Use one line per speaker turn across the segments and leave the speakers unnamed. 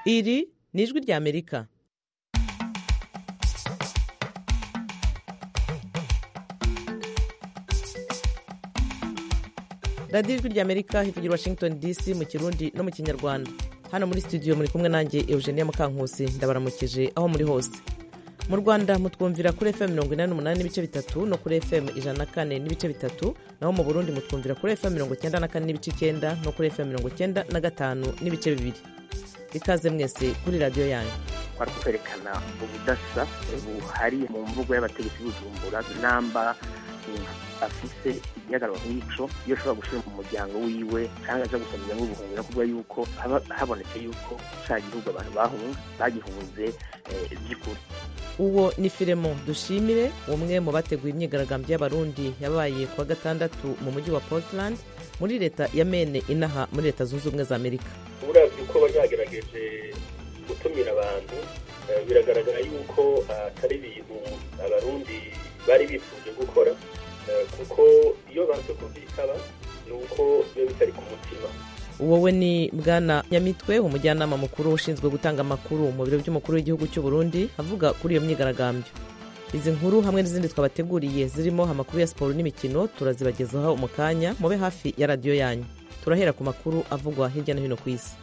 iri ni ijwi ry'amerika radiyo ijwi ry'amerika hivugira washington dc mu kirundi no mu kinyarwanda hano muri studio muri kumwe nanjye eugenia mukankusi ndabaramukije aho muri hose mu rwanda mutwumvira kuri fm mirongo inani n'umunani n'ibice bitatu no kuri fm ijana na kane n'ibice bitatu naho mu burundi mutwumvira kuri fm mirongo icyenda na kane n'ibice icyenda no kuri fm mirongo icyenda na gatanu n'ibice bibiri ikaze mwese kuri radiyo yanyu
twari kwerekana ubudasa buhari mu mvugo y'abategetsi b'ubujumbura namba afise igihagararo nk'ico iyo ashobora gushira mu muryango wiwe cyangwa aza gusabira nk'ubuhungiro kuvuga yuko haba habonetse yuko ca gihugu abantu bahunga bagihunze by'ukuri
uwo ni firemo dushimire umwe mu bateguye imyigaragambyo y'abarundi yabaye kuwa gatandatu mu mujyi wa portland muri leta ya mene inaha muri leta zunze ubumwe za amerika
uravye uko bagerageje gutumira abantu biragaragara yuko atari ibintu abarundi bari bifuje gukora kuko iyo banze kubyitaba ni uko biba bitari ku mutima
wowe ni bwana nyamitwe umujyanama mukuru ushinzwe gutanga amakuru mu biro by'umukuru w'igihugu cy'u Burundi avuga kuri iyo myigaragambyo izi nkuru hamwe n'izindi twabateguriye zirimo amakuru ya siporo n'imikino turazibagezaho mu kanya mube hafi ya radiyo yanyu turahera ku makuru avugwa hirya no hino ku isi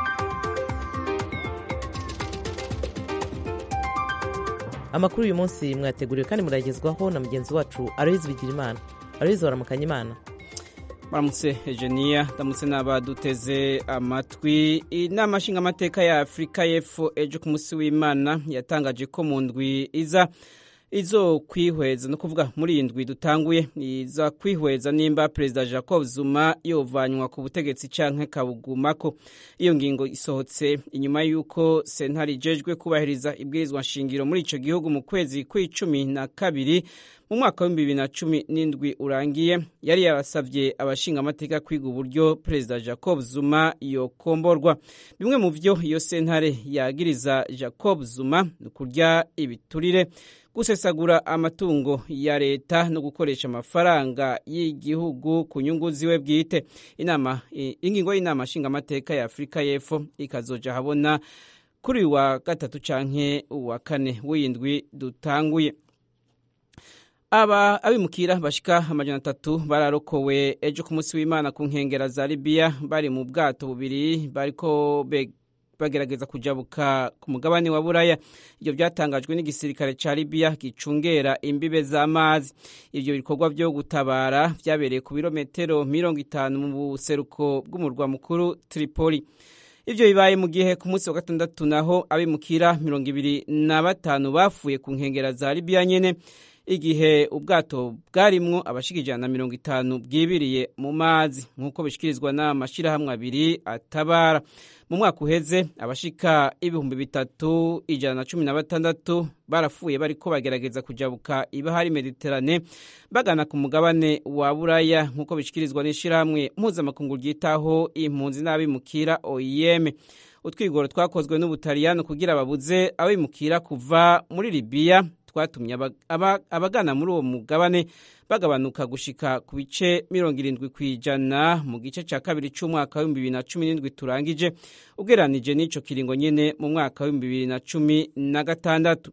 amakuru uyu munsi mwateguriwe kandi muragezwaho na mugenzi wacu aroyizi bigirimana aroyizi waramukanya imana
baramutse ejeniya ndamutse n'abaduteze amatwi inama nshingamateka ya afurika y'epfo ejo ku munsi w'imana yatangaje ko mu ndwi iza izo kwihweza no kuvuga muri iyi ndwi dutanguye iza kwihweza nimba perezida jacob zuma yovanywa ku butegetsi canke kabugumako iyo ngingo isohotse inyuma y'uko sentare ijejwe kubahiriza ibwirizwa nshingiro muri ico gihugu mu kwezi kw'icumi na kabiri mu mwaka w'ibihumbi bibiri na cumi n'indwi urangiye yari yabasavye abashingamateka kwiga uburyo perezida jacob zuma yokomborwa bimwe mu vyo iyo sentare yagiriza jacob zuma ni kurya ibiturire gusesagura amatungo ya leta no gukoresha amafaranga y'igihugu ku nyungu ziwe bwite inama ingingo y'inama nshingamateka ya afurika y'epfo ikazoja habona kuri uyu wa gatatu canke uwa kane w'indwi dutanguye aba abimukira bashika amajana atatu bararokowe ejo ku munsi w'imana ku nkengera za libiya bari mu bwato bubiri bariko bagerageza kujabuka ku mugabane wa buraya ibyo byatangajwe n'igisirikare ca libiya gicungera imbibe z'amazi ibyo bikorwa vyo gutabara vyabereye ku birometero mirongo itanu mu buseruko bw'umurwa mukuru tripoli ivyo bibaye mu gihe ku munsi wa gatandatu naho abimukira mirongo ibiri na batanu bapfuye ku nkengera za libiya nyene igihe ubwato bwarimwo abashika ijana na mirongo itanu bwibiriye mu mazi nk'uko bishikirizwa n'amashirahamwe abiri atabara mu mwaka uheze abashika ibihumbi bitatu ijana na cumi na batandatu barapfuye bariko bagerageza kujabuka ibahari mediterane bagana ku mugabane wa buraya nk'uko bishikirizwa n'ishirahamwe mpuzamakungu ryitaho impunzi n'abimukira oim utwigoro twakozwe n'ubutaliyano kugira babuze abimukira kuva muri libiya twatumye abagana muri uwo mugabane bagabanuka gushika ku bice mirongo irindwi ku ijana mu gice cya kabiri cy'umwaka w'ibihumbi bibiri na cumi n'indwi turangije ugereranije n'ico kiringo nyene mu mwaka w'ibihumbi bibiri na cumi na gatandatu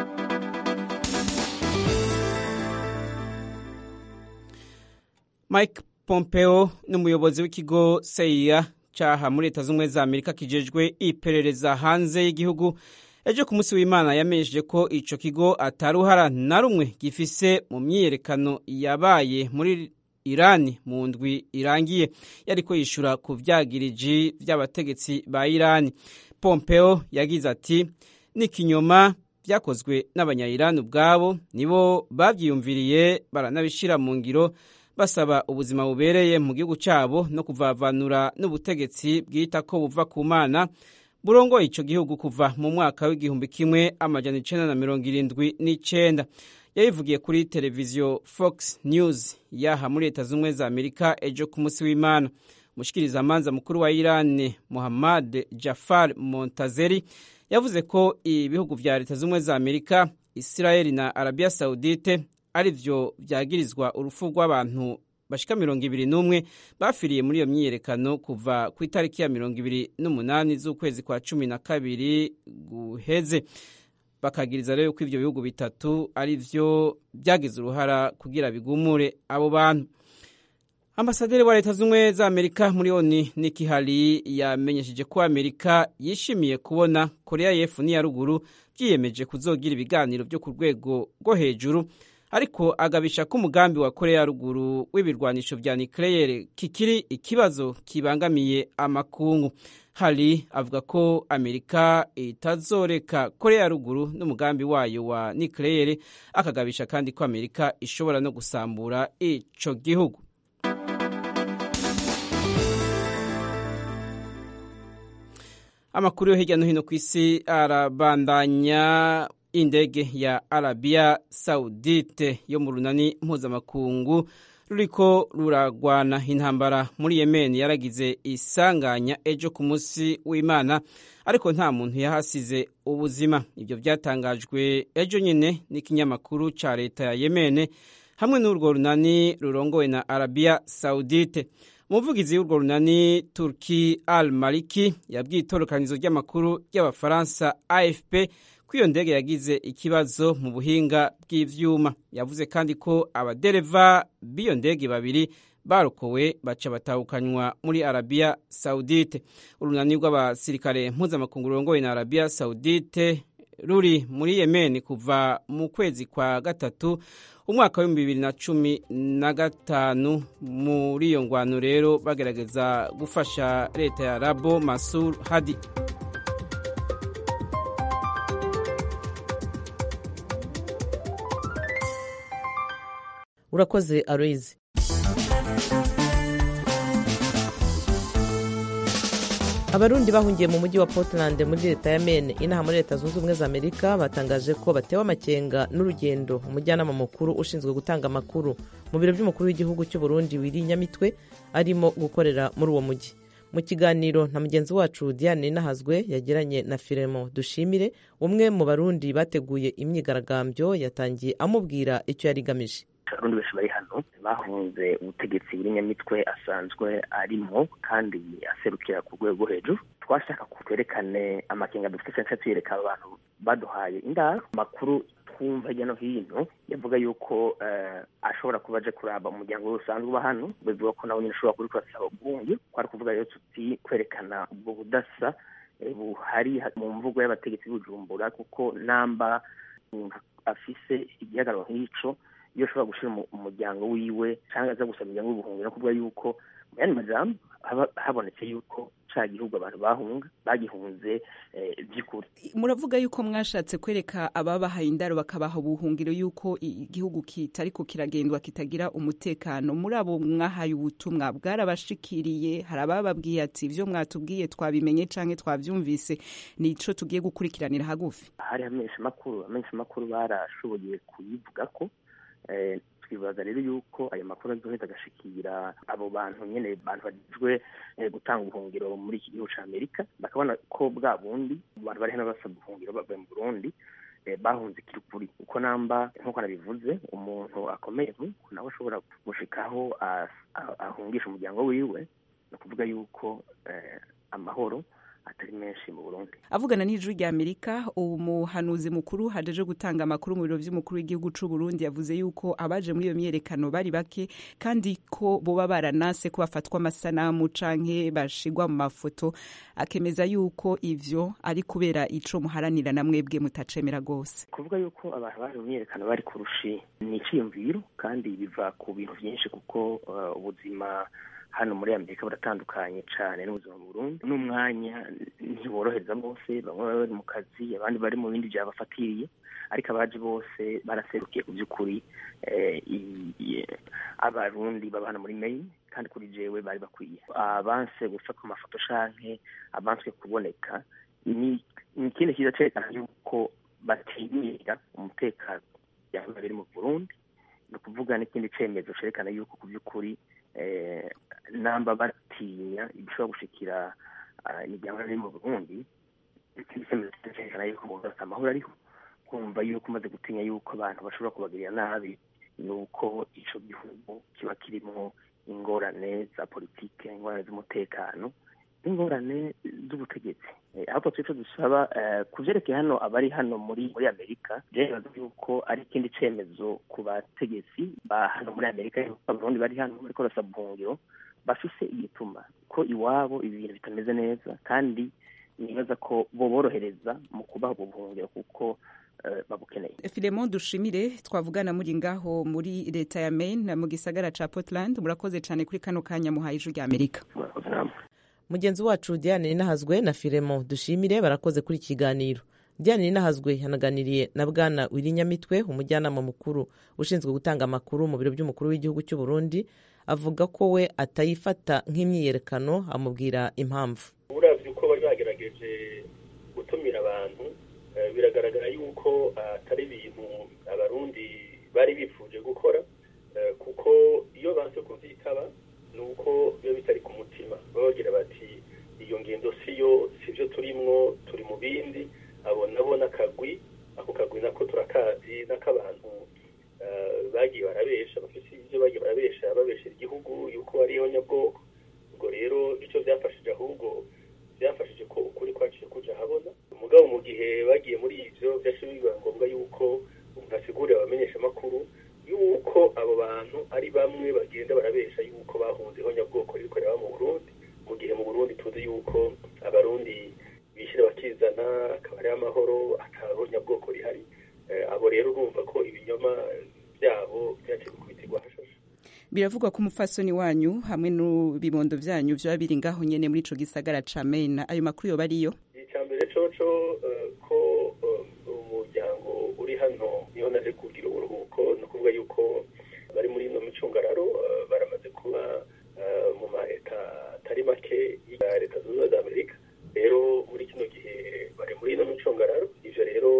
mike pompeo ni umuyobozi w'ikigo seia caha muri leta z'ubumwe za amerika kijejwe iperereza hanze y'igihugu ejo ku munsi w'imana yamenyesheje ko ico kigo ataruhara na rumwe gifise mu myiyerekano yabaye muri irani mu ndwi irangiye yariko yishura ku vyagiriji vy'abategetsi ba irani pompeo yagize ati ni kinyoma vyakozwe n'abanyayirani ubwabo nibo bavyiyumviriye baranabishira mu ngiro basaba ubuzima bubereye mu gihugu cabo no kuvavanura n'ubutegetsi bwita ko buva ku mana burongoye ico gihugu kuva mu mwaka w'igihumbi kimwe amajana icenda na mirongo irindwi n'icenda yabivugiye kuri televiziyo fox news yaha muri leta z'ubumwe za amerika ejo ku munsi w'imana umushikirizamanza mukuru wa irani muhammad jafar montazeri yavuze ko ibihugu vya leta z'ubumwe za amerika israeli na arabia saudite ari vyo vyagirizwa urupfu rw'abantu bashika mirongo ibiri n'umwe bafiriye muri iyo myiyerekano kuva ku itariki ya mirongo ibiri n'umunani z'ukwezi kwa cumi na kabiri guheze bakagiriza rero ko ivyo bihugu bitatu ari vyo byagize uruhara kugira bigumure abo bantu ambasaderi wa leta z'ubumwe za amerika muri oni niki hali yamenyesheje ko amerika yishimiye kubona korea y'epfo n'iya ruguru byiyemeje kuzogira ibiganiro byo ku rwego rwo hejuru ariko agabisha ko umugambi wa korea ya ruguru w'ibirwanisho vya nucleaire kikiri ikibazo kibangamiye amakungu hari avuga ko amerika itazoreka korea ya ruguru n'umugambi wayo wa nucleaire akagabisha kandi ko amerika ishobora no gusambura ico gihugu amakuru yo hirya no hino ku isi arabandanya indege ya arabiya saudite yo mu runani mpuzamakungu ruriko ruragwana intambara muri yemen yaragize isanganya ejo ku munsi w'imana ariko nta muntu yahasize ubuzima ibyo byatangajwe ejo nyine n'ikinyamakuru cya leta ya yemen hamwe n'urwo runani rurongowe na arabiya saudite umuvugizi w'urwo runani turki al maliki yabwiye itorokanizo ry'amakuru ry'abafaransa afp ko iyo ndege yagize ikibazo mu buhinga bw'ivyuma yavuze kandi ko abadereva b'iyo ndege babiri barokowe baca batahukanywa muri arabiya saudite urunani rw'abasirikare mpuzamakungu rurongowe na arabiya saudite ruri muri yemen kuva mu kwezi kwa gatatu umwaka w'ibihumbi bibiri na cumi na gatanu muri iyo ngwano rero bagerageza gufasha leta ya rabo masur hadi
urakoze aroyizi abarundi bahungiye mu mujyi wa portland muri leta ya maine inaha muri leta zunze ubumwe za amerika batangaje ko batewe amakenga n'urugendo umujyanama mukuru ushinzwe gutanga amakuru mu biro by'umukuru w'igihugu cy'u Burundi wiri nyamitwe arimo gukorera muri uwo mujyi mu kiganiro na mugenzi wacu diane nahazwe yagiranye na firemo dushimire umwe mu barundi bateguye imyigaragambyo yatangiye amubwira icyo yari igamije
abarundi benshi bari hano bahunze ubutegetsi buri nyamitwe asanzwe arimo kandi aserukira ku rwego hejuru twashaka twerekane amakenga dufite cyangwa tuyereka abantu baduhaye indaro amakuru twumva hirya no hino yavuga yuko ashobora kuba aje kuraba umuryango we usanzwe uba hano bivuga ko nawe nyine ushobora kuri kurasaba ubwungu twari kuvuga rero tuti kwerekana ubwo budasa buhari mu mvugo y'abategetsi b'ubujumbura kuko namba afise igihagararo nk'ico iyo ashobora gushyira umuryango wiwe cyangwa aza gusaba umuryango w'ubuhunzi no kuvuga yuko mu yandi majambo habonetse yuko cya gihugu abantu bahunga bagihunze by'ukuri
muravuga yuko mwashatse kwereka ababahaye indaro bakabaha ubuhungiro yuko igihugu kitari ko kiragendwa kitagira umutekano muri abo mwahaye ubutumwa bwarabashikiriye hari abababwiye ati ibyo mwatubwiye twabimenye cyangwa twabyumvise nico tugiye gukurikiranira hagufi
hari amenshi makuru amenshi makuru barashoboye kuyivuga ko twibaza rero yuko ayo makuru azoheza agashikira abo bantu nyene bantu bagizwe gutanga ubuhungiro muri iki gihugu ca amerika bakabona ko bwa bundi abantu bari hano basaba ubuhungiro bavuye mu burundi bahunze kirukuri uko namba nk'uko nabivuze umuntu akomeye nk'uko nawe ashobora gushikaho ahungisha umuryango wiwe ni ukuvuga yuko amahoro atari menshi mu Burundi
avugana n'ijwi rya Amerika umuhanuzi mukuru hajeje gutanga amakuru mu biro by'umukuru w'igihugu c'u Burundi yavuze yuko abaje muri iyo myerekano bari bake kandi ko boba baranase ko bafatwa amasanamu canke bashigwa mu mafoto akemeza yuko ivyo ari kubera ico muharanira na mwebwe mutacemera gose
kuvuga yuko abantu bari mu myerekano bari kurushi ni iciyumviro kandi biva ku bintu vyinshi kuko uh, ubuzima hano muri amerika buratandukanye cyane n'ubuzima mu burundi n'umwanya ntiborohereza bose bamwe baba bari mu kazi abandi bari mu bindi byabafatiriye ariko abaje bose baraserukiye ku by'ukuri abarundi baba hano muri maine kandi kuri jewe bari bakwiye abanse gufatwa amafoto canke abanswe kuboneka ni ikindi kiza cerekana yuko batinyira umutekano byaba biri mu burundi ni ukuvuga n'ikindi cemezo cerekana yuko ku by'ukuri namba batinya ibishobora gushikira imiryango iri mu burundi cyerekana yuko bose amahoro ariho kumva yuko umaze gutinya yuko abantu bashobora kubagirira nabi ni uko ico gihugu kiba kirimwo ingorane za politike ingorane z'umutekano n'ingorane z'ubutegetsi ahubwo twico dusaba ku vyerekeye hano abari hano muri muri amerika rero yuko ari ikindi cemezo ku bategetsi ba hano muri amerika abarundi bari hano bariko barasaba ubuhungiro bafise igituma ko iwabo ibintu bitameze neza kandi nibaza ko boborohereza mu kubaha ubwo buhungiro kuko babukeneye
filemon dushimire twavugana muri ngaho muri leta ya maine mu gisagara ca portland murakoze cane kuri kano kanya muhaye ijwi rya amerika
mugenzi wacu diane ninahazwe na firemo dushimire barakoze kuri kiganiro diane ninahazwe yanaganiriye na bwana wirinyamitwe umujyanama mukuru ushinzwe gutanga amakuru mu biro by'umukuru w'igihugu cy'u burundi avuga ko we atayifata nk'imyiyerekano amubwira impamvu
uravye uko bari bagerageje gutumira abantu biragaragara yuko atari ibintu abarundi bari bifuje gukora kuko iyo banse kuvyitaba ni uko biba bitari ku mutima baba bagira bati iyo ngendo siyo sivyo turimwo turi mu bindi abo nabo n'akagwi ako kagwi nako turakazi n'ak'abantu bagiye barabesha bafise ivyo bagiye barabesha babeshera igihugu yuko hariho nyabwoko ubwo rero ico vyafashije ahubwo byafashije ko ukuri kwaciye kuja habona umugabo mu gihe bagiye muri ivyo vyaciye biba ngombwa yuko umuntu asigurira abamenyesha amakuru yuko abo bantu ari bamwe bagenda barabesha yuko bahunzeho nyabwoko ririko riraba mu burundi mu gihe mu burundi tuzi yuko abarundi bishyira bakizana akaba ari amahoro ataho nyabwoko rihari abo rero urumva ko ibinyoma byabo byaciye gukubitirwa hashashe
biravugwa ko umufasoni wanyu hamwe n'ibibondo vyanyu vyoba biri ngaho nyene muri ico gisagara ca maine ayo makuru yoba ariyo
icya mbere coco ko umuryango uri hano niho naje kugira uburuhuko ni ukuvuga yuko bari muri ino micungararo baramaze kuba mu maleta atari make ya leta zunze ubumwe za amerika rero muri kino gihe bari muri ino micungararo ivyo rero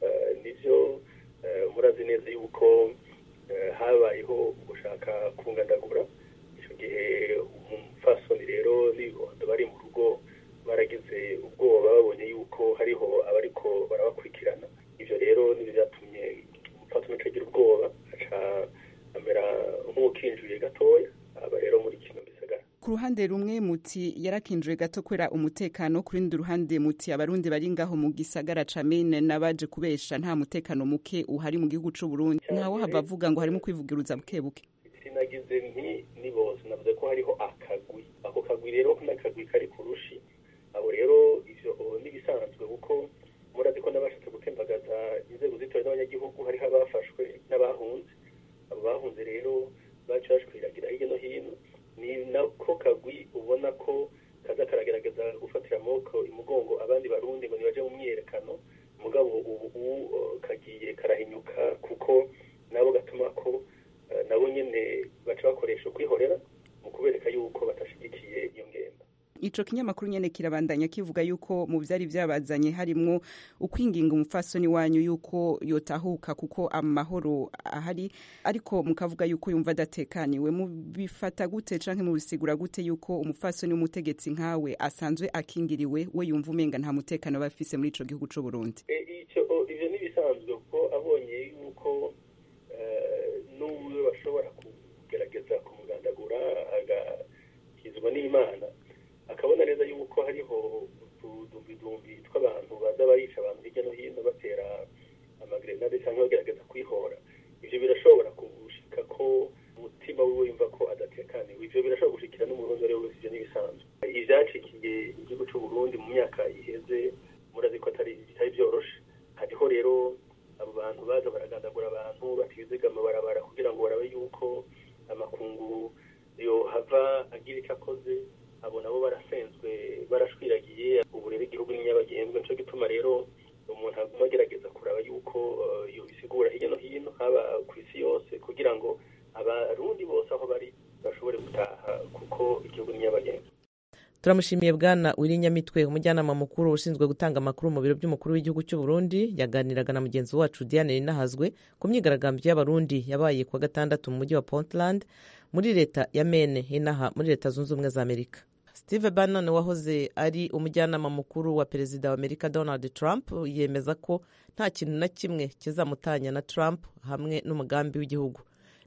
nivyo murazi neza yuko habayeho gushaka kungandagura icyo gihe umufasoni rero n'ibibondo bari mu rugo baragize ubwoba babonye yuko hariho abariko barabakurikirana ivyo rero nibyo byatumye umufasoni acagira ubwoba aca amera nk'ukinjuye gatoya aba rero muri kino gisagara
ku ruhande rumwe muti yarakinjuye gato kubera umutekano ku rundi ruhande muti abarundi bari ngaho mu gisagara ca Maine n'abaje kubesha nta mutekano muke uhari mu gihugu c'u Burundi ntawo hava avuga ngo harimo kwivugiruza buke buke
sinagize nti ni bose navuze ko hariho akagwi ako kagwi rero n'akagwi kari ku rushi abo rero ivyo n'ibisanzwe kuko murazi ko n'abashatse gutembagaza inzego zitowe n'abanyagihugu hariho abafashwe n'abahunze abo bahunze rero baca bashwiragira hirya no hino ni nako kagwi ubona ko kaza karagerageza gufatira amaboko imugongo abandi barundi ngo nibaje mu myiyerekano mugabo ubu kagiye karahinyuka kuko nabo gatuma ko nabo nyene baca bakoresha ukwihorera mu kubereka yuko batashigikiye iyo ngendo
ico kinyamakuru nyene kirabandanya kivuga yuko mu vyari vyabazanye harimwo ukwinginga umufasoni wanyu yuko yotahuka kuko amahoro ahari ariko mukavuga yuko yumva adatekaniwe mubifata gute canke mubisigura gute yuko umufasoni w'umutegetsi nkawe asanzwe akingiriwe we yumva umenga nta mutekano aba afise muri ico gihugu c'u Burundi
ivyo ivyo nibisanzwe kuko abonye yuko n'umwe bashobora kugerageza kumugandagura agakizwa n'imana akabona neza yuko hariho utudumbidumbi tw'abantu baza barica abantu hirya no hino batera amagrenade cyangwa bagerageza kwihora ivyo birashobora gushika ko umutima wiwe yumva ko adatekaniwe ivyo birashobora gushikira n'umurundi wari wese ivyo n'ibisanzwe ivyacikiye igihugu c'u Burundi mu myaka iheze murazi ko atari bitari vyoroshe hariho rero abo bantu baza baragandagura abantu batizigama barabara kugira ngo barabe yuko amakungu yohava agira ico akoze abo nabo barasenzwe barashwiragiye ubu rero igihugu ni nyabagendwa nico gituma rero umuntu aguma agerageza kuraba yuko yobisigura hirya no hino haba ku isi yose kugira ngo abarundi bose aho bari bashobore gutaha kuko igihugu ni nyabagendwa
turamushimiye bwana wirinyamitwe umujyanama mukuru ushinzwe gutanga amakuru mu biro by'umukuru w'igihugu cy'u Burundi yaganiraga na mugenzi wacu Diane Ninahazwe ku myigaragambyo y'abarundi yabaye kuwa gatandatu mu mujyi wa Portland muri leta ya Maine inaha muri leta zunze ubumwe za Amerika Steve Bannon wahoze ari umujyanama mukuru wa perezida wa Amerika Donald Trump yemeza ko nta kintu na kimwe kizamutanya na Trump hamwe n'umugambi w'igihugu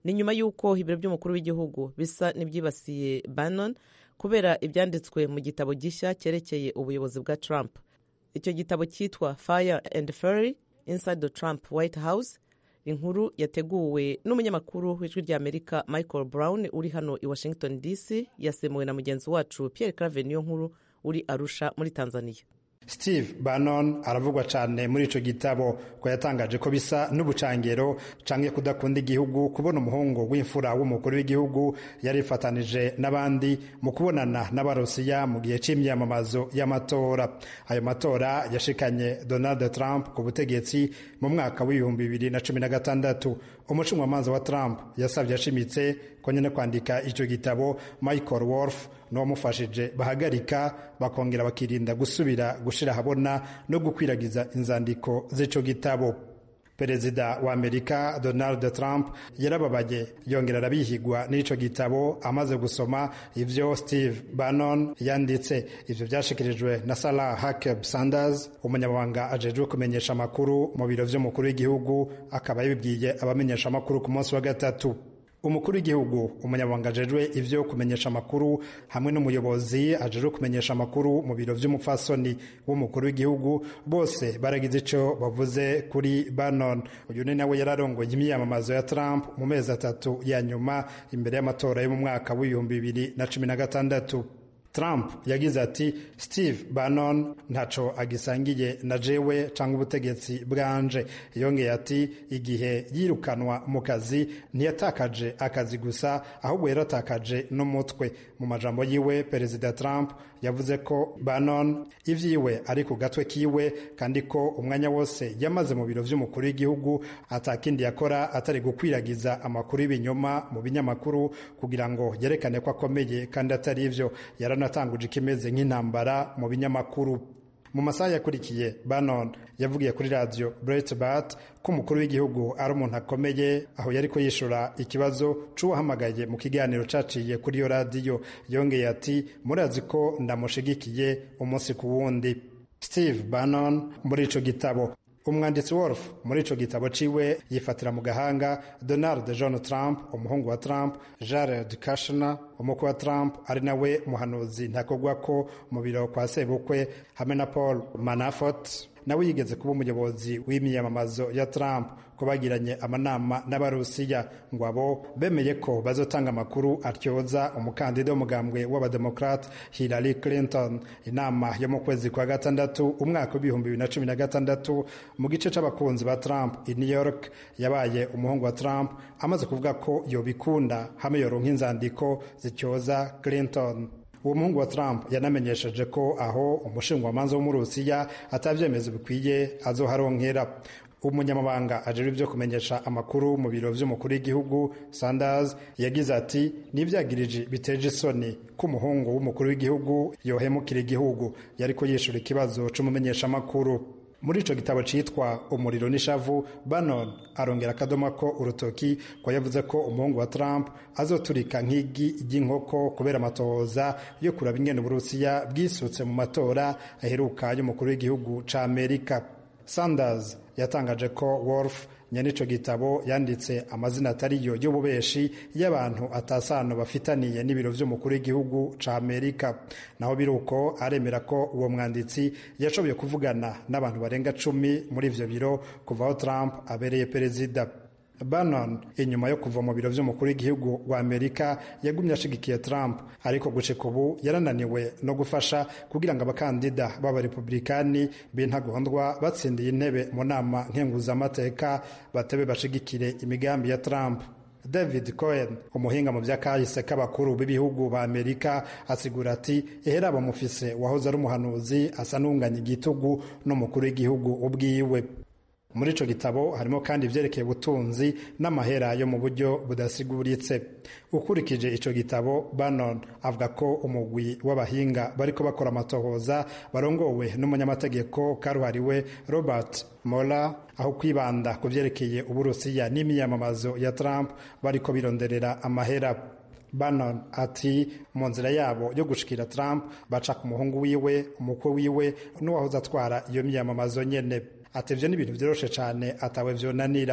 ni nyuma y'uko ibiro by'umukuru w'igihugu bisa n'ibyibasiye bannon kubera ibyanditswe mu gitabo gishya cyerekeye ubuyobozi bwa trump icyo gitabo cyitwa fire and fury inside the trump white house inkuru yateguwe n'umunyamakuru w'ijwi ry'amerika michael brown uri hano i washington dc yasemuwe na mugenzi wacu pierre clave niyo nkuru uri arusha muri tanzania
steve bannon aravugwa cyane muri icyo gitabo ko yatangaje ko bisa n'ubucangero canke kudakunda igihugu kubona umuhungu w'imfura w'umukuru w'igihugu yarifatanije n'abandi mu kubonana n'abarusiya mu gihe c'imyamamazo y'amatora ayo matora yashikanye donald trump ku butegetsi mu mwaka w'ibihumbi bibiri na cumi na gatandatu umucungamanza wa trump yasabye ashimitse ko nyine kwandika icyo gitabo michael wolf n'uwamufashije bahagarika bakongera bakirinda gusubira gushira ahabona no gukwiragiza inzandiko z'ico gitabo perezida wa amerika donald trump yarababaye yongera arabihigwa n'ico gitabo amaze gusoma ivyo steve bannon yanditse ivyo vyashikirijwe na sarah huckab sanders umunyamabanga ajejwe kumenyesha amakuru mu biro vy'umukuru w'igihugu akaba yabibwiye abamenyesha amakuru ku munsi wa gatatu umukuru w'igihugu umunyamabanga ajejwe ivyo kumenyesha amakuru hamwe n'umuyobozi ajejwe kumenyesha amakuru mu biro vy'umupfasoni w'umukuru w'igihugu bose baragize ico bavuze kuri Bannon uyu ni nawe yararongoye imyiyamamazo ya Trump mu mezi atatu ya nyuma imbere y'amatora yo mu mwaka w'ibihumbi bibiri na cumi na gatandatu Trump yagize ati Steve Bannon ntaco agisangiye na jewe canke ubutegetsi bwanje yongeye ati igihe yirukanwa mu kazi ntiyatakaje akazi gusa ahubwo yaratakaje n'umutwe mu majambo yiwe perezida Trump yavuze ko Bannon ivyiwe ari ku gatwe kiwe kandi ko umwanya wose yamaze mu biro vy'umukuru w'igihugu atakindi yakora atari gukwiragiza amakuru y'ibinyoma mu binyamakuru kugira ngo yerekane ko akomeye kandi atari ivyo yaranatanguje ikimeze nk'intambara mu binyamakuru mu masaha yakurikiye Bannon yavugiye kuri radio Breitbart ko umukuru w'igihugu ari umuntu akomeye aho yariko yishura ikibazo c'uwahamagaye mu kiganiro caciye kuri iyo radiyo yongeye ati murazi ko ndamushigikiye umunsi ku wundi Steve Bannon muri ico gitabo umwanditsi Wolf muri ico gitabo ciwe yifatira mu gahanga Donald John Trump umuhungu wa Trump Jared Kushner umukwe wa Trump ari nawe muhanuzi ntakogwa ko mu biro kwa sebukwe hamwe na Paul Manafort nawe yigeze kuba umuyobozi w'imyamamazo ya Trump ko bagiranye amanama n'abarusiya ngo abo bemeye ko bazotanga amakuru atyoza umukandida w'umugambwe w'abademokrate Hillary Clinton inama yo mu kwezi kwa gatandatu umwaka w'ibihumbi bibiri na cumi na gatandatu mu gice c'abakunzi ba Trump i New York yabaye umuhungu wa Trump amaze kuvuga ko yobikunda hamwe yoronka inzandiko zityoza Clinton uwo muhungu wa Trump yanamenyesheje ko aho umushingwamanza w'umurusiya atavyemeza bikwiye azoharonkera umunyamabanga ajejwe ibyo kumenyesha amakuru mu biro vy'umukuru w'igihugu Sanders yagize ati nivyagirije biteje isoni ko umuhungu w'umukuru w'igihugu yohemukira igihugu yariko yishura ikibazo c'umumenyesha amakuru muri ico gitabo citwa umuriro n'ishavu Bannon arongera akadoma ko urutoki ko yavuze ko umuhungu wa Trump azoturika nk'igi ry'inkoko kubera amatohoza yo kuraba ingene Uburusiya bwisutse mu matora aheruka y'umukuru w'igihugu ca Amerika Sanders yatangaje ko Wolf nyene ico gitabo yanditse amazina atariyo y'ububeshi y'abantu atasano bafitaniye n'ibiro vy'umukuru w'igihugu ca Amerika naho biruko aremera ko uwo mwanditsi yashoboye kuvugana n'abantu barenga cumi muri ivyo biro kuva aho Trump abereye perezida Bannon inyuma yo kuva mu biro vy'umukuru w'igihugu wa Amerika yagumye ashigikiye Trump ariko gushika ubu yarananiwe no gufasha kugira ngo abakandida b'abarepublikani b'intagondwa batsindiye intebe mu nama nkenguzamateka batebe bashigikire imigambi ya Trump David Cohen umuhinga mu vy'akahise k'abakuru b'ibihugu ba Amerika asigura ati ehera bamufise wahoze ari umuhanuzi asa n'unganya igitugu n'umukuru w'igihugu ubwiwe muri ico gitabo harimo kandi ivyerekeye ubutunzi n'amahera yo mu buryo budasiguritse ukurikije ico gitabo Bannon avuga ko umugwi w'abahinga bariko bakora amatohoza barongowe n'umunyamategeko karuhariwe Robert Mueller aho kwibanda ku vyerekeye uburusiya n'imiyamamazo ya Trump bariko bironderera amahera Bannon ati mu nzira yabo yo gushikira Trump baca ku muhungu wiwe umukwe wiwe n'uwahoze atwara iyo miyamamazo nyene ati ivyo ni ibintu vyoroshe cane atawe vyonanira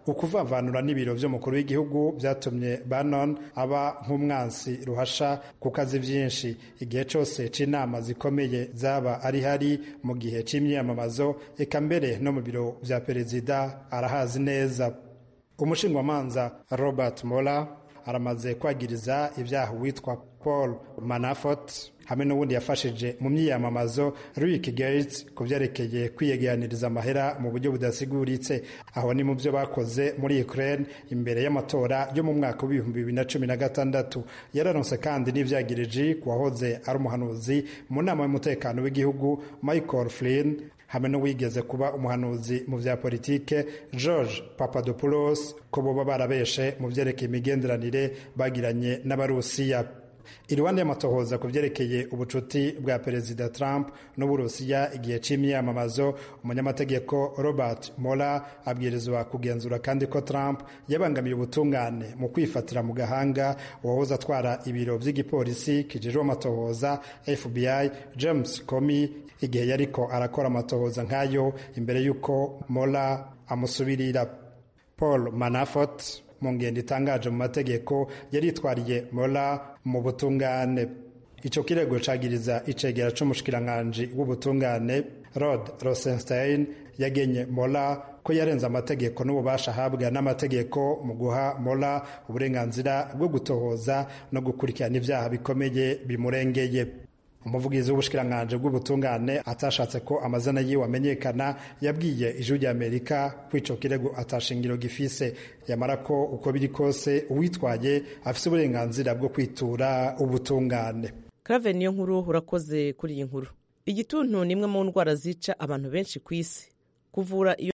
ukuvavanura n'ibiro vy'umukuru w'igihugu vyatumye Bannon aba nk'umwansi ruhasha ku kazi vyinshi igihe cose c'inama zikomeye zaba ari hari mu gihe c'imyiyamamazo eka mbere no mu biro vya perezida arahazi neza umushingwamanza Robert Mueller aramaze kwagiriza ibyaha witwa Paul Manafort hamwe n'ubundi yafashije mu myiyamamazo Rick Gates ku byerekeye kwiyeganiriza amahera mu buryo budasiguritse aho ni mu byo bakoze muri Ukraine imbere y'amatora yo mu mwaka w'ibihumbi bibiri na cumi na gatandatu yararonse kandi n'ivyagiriji ku wahoze ari umuhanuzi mu nama y'umutekano w'igihugu Michael Flynn hamwe n'uwigeze kuba umuhanuzi mu vya politike George Papadopoulos ko boba barabeshe mu vyerekeye imigenderanire bagiranye n'abarusiya iruhande y'amatohoza ku vyerekeye ubucuti bwa perezida Trump n'uburusiya igihe c'imyamamazo umunyamategeko Robert Mueller abwirizwa kugenzura kandi ko Trump yabangamiye ubutungane mu kwifatira mu gahanga uwahoze atwara ibiro vy'igipolisi kijejwe amatohoza FBI James Comey igihe yariko arakora amatohoza nk'ayo imbere y'uko Mueller amusubirira Paul Manafort mu ngendo itangaje mu mategeko yaritwariye Mueller mu butungane ico kirego cagiriza icegera c'umushikiranganji w'ubutungane Rod Rosenstein yagenye Mueller ko yarenze amategeko n'ububasha ahabwa n'amategeko mu guha Mueller uburenganzira bwo gutohoza no gukurikirana ivyaha bikomeye bimurengeye umuvugizi w'ubushikiranganji bw'ubutungane atashatse ko amazina yiwe amenyekana yabwiye ijwi rya amerika ko ico kirego atashingiro gifise yamara ko uko biri kose uwitwaye afise uburenganzira bwo kwitura ubutungane
Clave niyo nkuru urakoze kuri iyi nkuru igituntu ni imwe mu ndwara zica abantu benshi ku isi kuvura iyo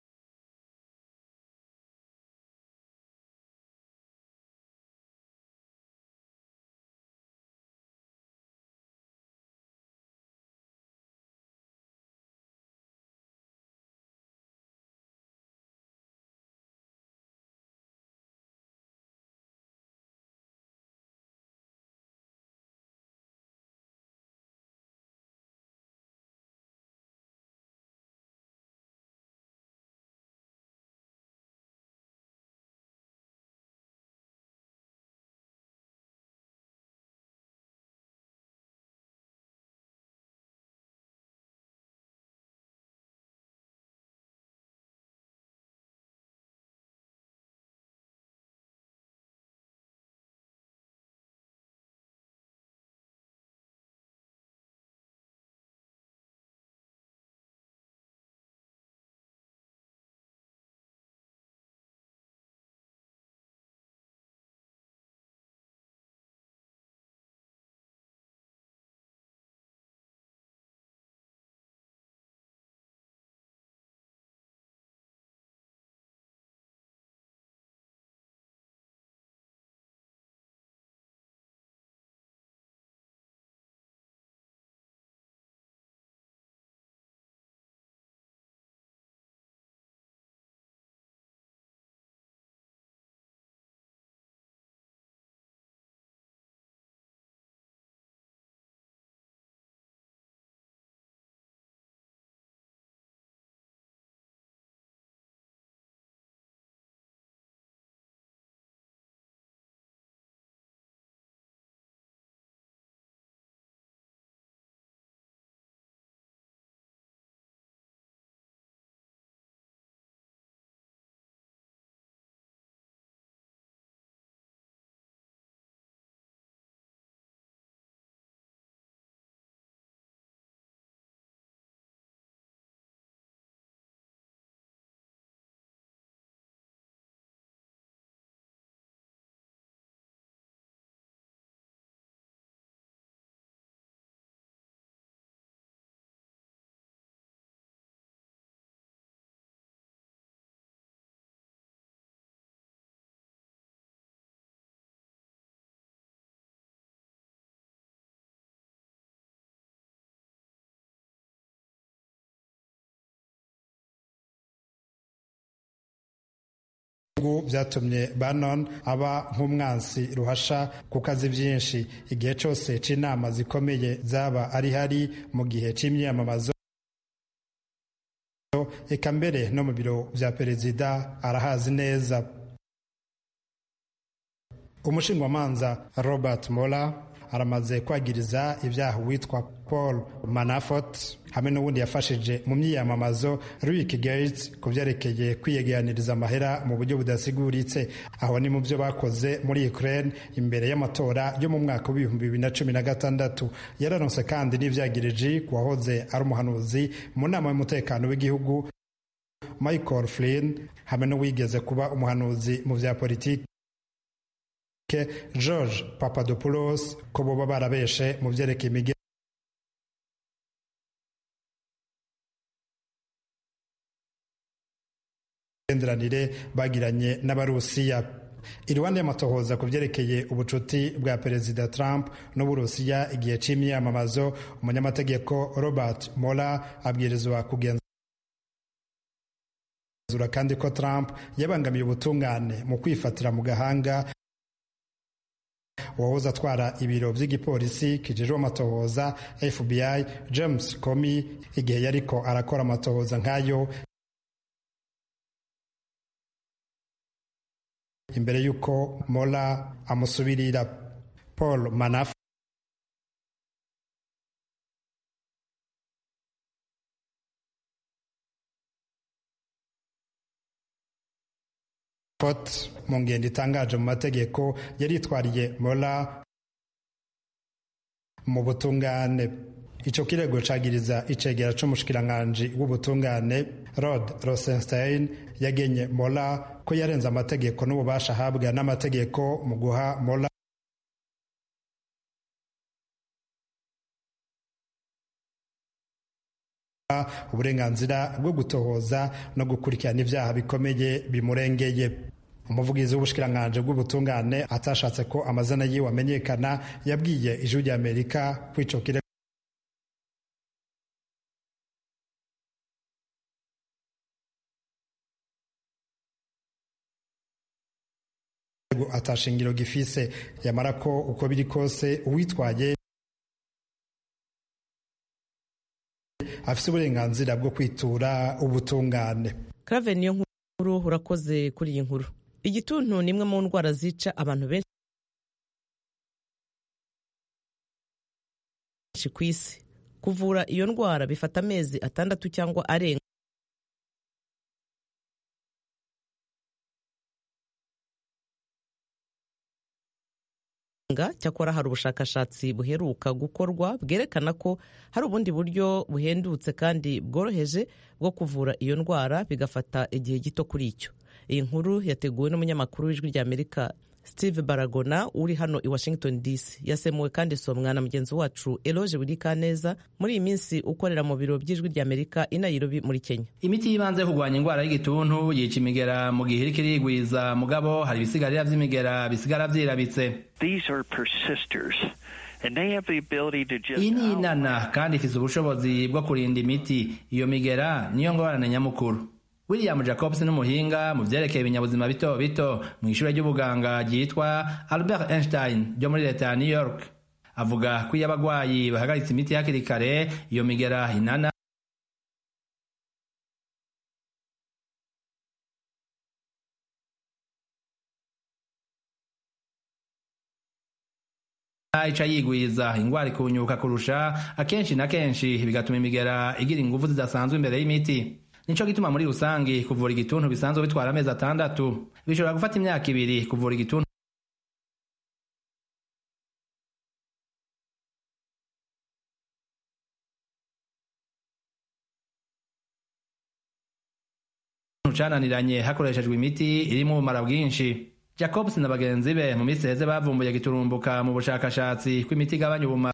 byatumye Bannon aba nk'umwansi ruhasha ku kazi byinshi igihe cyose c'inama zikomeye zaba ari hari mu gihe c'imyamamazo eka mbere no mu biro vya perezida arahazi neza umushingwamanza robert mola aramaze kwagiriza ibyaha uwitwa paul manafort hamwe n'ubundi yafashije mu myiyamamazo rick gates ku byerekeye kwiyegeraniriza amahera mu buryo budasiguritse aho ni mu byo bakoze muri ukraine imbere y'amatora yo mu mwaka w'ibihumbi bibiri na cumi na gatandatu yararonse kandi n'ivyagiriji ku wahoze ari umuhanuzi mu nama y'umutekano w'igihugu michael flynn hamwe n'uwigeze kuba umuhanuzi mu vya politiki george papadopoulos ko boba barabeshe mu vyerekeye imigenderanire bagiranye n'abarusiya iruhande y'amatohoza ku vyerekeye ubucuti bwa perezida trump n'uburusiya igihe c'imyamamazo umunyamategeko robert mola abwirizwa kugenzura kandi ko trump yabangamiye ubutungane mu kwifatira mu gahanga uwahoze atwara ibiro vy'igipolisi kijejwe amatohoza fbi james comey igihe yariko arakora amatohoza nk'ayo imbere y'uko mola amusubirira paul manaf mu ngendo itangaje mu mategeko yaritwariye mola mu butungane ico kirego cagiriza icegera c'umushikiranganji w'ubutungane rod rosenstein yagenye mola ko yarenze amategeko n'ububasha ahabwa n'amategeko mu guha mola uburenganzira bwo gutohoza no gukurikirana ibyaha bikomeye bimurengeye umuvugizi w'ubushikiranganji bw'ubutungane atashatse ko amazina yiwe amenyekana yabwiye ijwi ry'amerika ko ico kirego atashingiro gifise yamara ko uko biri kose uwitwaye afise uburenganzira bwo kwitura ubutungane
Clave niyo nkuru urakoze kuri iyi nkuru igituntu ni imwe mu ndwara zica abantu benshi ku isi kuvura iyo ndwara bifata amezi atandatu cyangwa arenga cyakora hari ubushakashatsi buheruka gukorwa bwerekana ko hari ubundi buryo buhendutse kandi bworoheje bwo kuvura iyo ndwara bigafata igihe gito kuri icyo iyi nkuru yateguwe n'umunyamakuru w'ijwi ry'amerika steve baragona uri hano i washington dc yasemuwe kandi somwa na mugenzi wacu eloge burikaneza muri iyi minsi ukorera mu biro by'ijwi ry'amerika i nairobi muri kenya
imiti y'ibanze yo kurwanya indwara y'igituntu yica imigera mu gihe iriko irigwiza mugabo hari ibisigarira vy'imigera bisigara vyirabitse iyi ni inana kandi ifise ubushobozi bwo kurinda imiti iyo migera niyo ngorane nyamukuru william jacobs n'umuhinga mu vyerekeye ibinyabuzima bito bito mu ishure ry'ubuganga ryitwa albert einstein ryo muri leta ya new york avuga ko iyo abagwayi bahagaritse imiti hakiri kare iyo migera inana ica yigwiza ingwara ikunyuka kurusha akenshi na kenshi bigatuma imigera igira inguvu zidasanzwe imbere y'imiti nico gituma muri rusangi kuvura igituntu bisanzwe bitwara amezi atandatu bishobora gufata imyaka ibiri kuvura igituntu cananiranye hakoreshejwe imiti irimo ubumara bwinshi jacobs na bagenzi be mu minsi heze bavumbuye giturumbuka mu bushakashatsi kw'imiti igabanya ubumara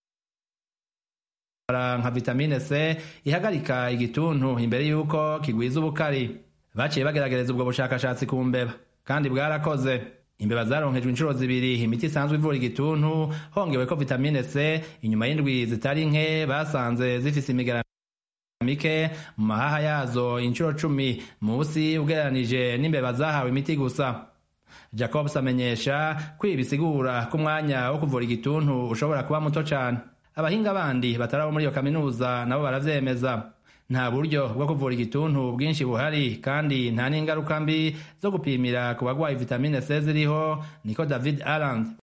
nka vitamine c ihagarika igituntu imbere y'uko kigwiza ubukari baciye bageragereza ubwo bushakashatsi ku mbeba kandi bwarakoze imbeba zaronkejwe inshuro zibiri imiti isanzwe ivura igituntu hongewe ko vitamine c inyuma y'indwi zitari nke basanze zifise imigara mike mu mahaha yazo inshuro cumi musi ugereranije n'imbeba zahawe imiti gusa jacobs amenyesha ko ibi bisigura ko umwanya wo kuvura igituntu ushobora kuba muto cane abahinga bandi batari abo muri iyo kaminuza nabo baravyemeza nta buryo bwo kuvura igituntu bwinshi buhari kandi nta n'ingaruka mbi zo gupimira ku bagwaye vitamine C ziriho niko David Arland